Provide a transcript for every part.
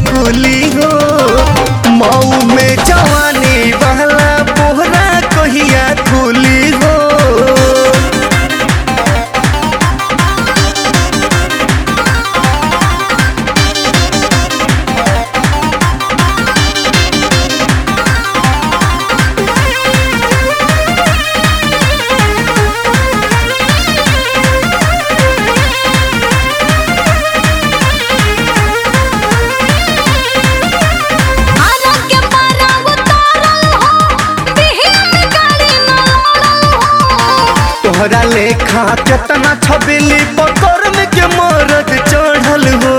खुली हो मऊ में जवानी वाला बोहरा कहिया खुली हो आरोग्य पारा उतारल हो बिहिया में गाड़ी न लड़ल हो तोहरा लेखा केतना छबेली पकड़ में के मरद चढ़ल हो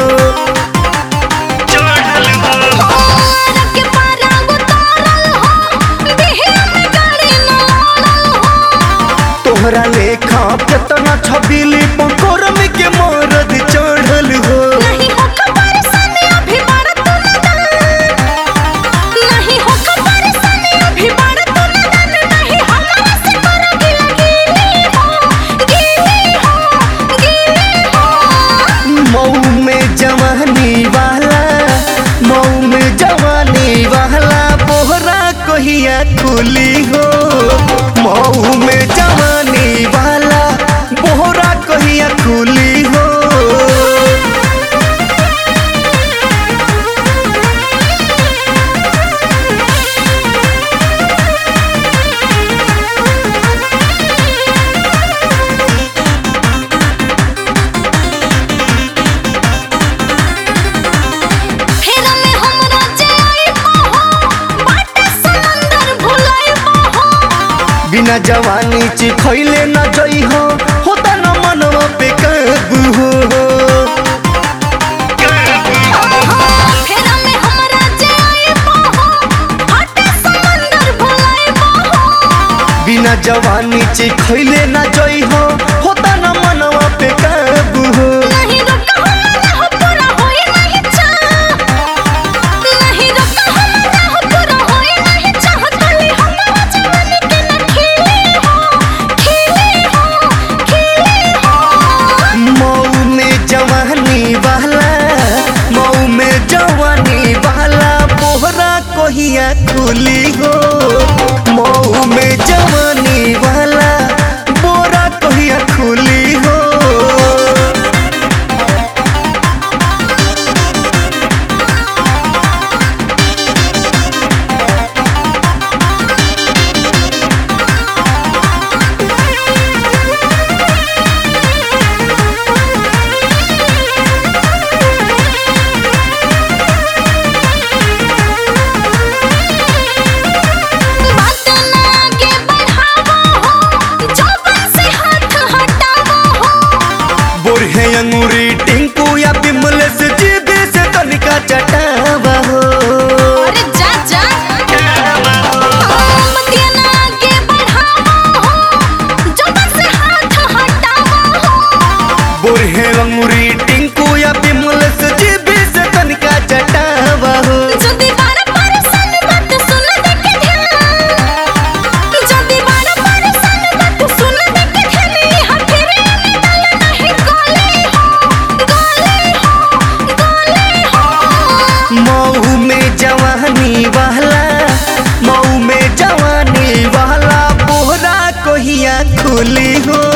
चढ़ल हो आरोग्य पारा उतारल हो बिहिया में गाड़ी न लड़ल हो तोहरा लेखा केतना छबेली पकड़ में के मरद चढ़ल हो नहीं हो खबर सने अभी बार तू नदन नहीं हो खबर सने अभी बार तू नदन नहीं हमरा से कर गिला गिली हो गिली हो गिली हो मऊ में जवानी वाला मऊ में जवानी वाला बोहरा कहिया खुली हो मऊ में जवानी वाला बोहरा कहिया खुली हो फेरा में हमरा जे आइबो हो बाटे समंदर भुलाइबो हो बिना जवानी चिखैले न जई हो होता न मनवा पे काबू हो फेरा में हमरा जे आइबो हो बाटे समंदर भुलाइबो हो बिना जवानी चिखैले न जई हो होता न मनवा पे काबू हो नहीं रोका हमरा हो पूरा होई नहीं चाह नहीं रोका हमरा हो पूरा होई नहीं चाह खाली हमरा जवानी के न खिली हो खिली हो खिली हो मऊ में जवानी वाला मऊ में जवानी वाला बोहरा कहिया खुली हो मऊ में जवानी वाला बोरा कहिया खुली हो बात ना आगे बढ़ावो हो जौबन से हाथ हटावो हो बोरहे अंगूरी टिंकू या बिमल से जीबे से तनिका चटावा हो अरे जा जा मतिया ना आगे बढ़ावो हो जौबन से हाथ हटावो हो बोरहे अंगूरी टिंकू या बिमल से जीबे से तनिका चटावा हो जदी बार बार सन बात सुन दे के ध्यान जदी बार बार सन बात सुन दे के ध्यान यहाँ फिरे में डाल नहीं गोली हो गोली हो गोली हो मऊ में जवानी वाला मऊ में जवानी वाला बोहरा कहिया खुली हो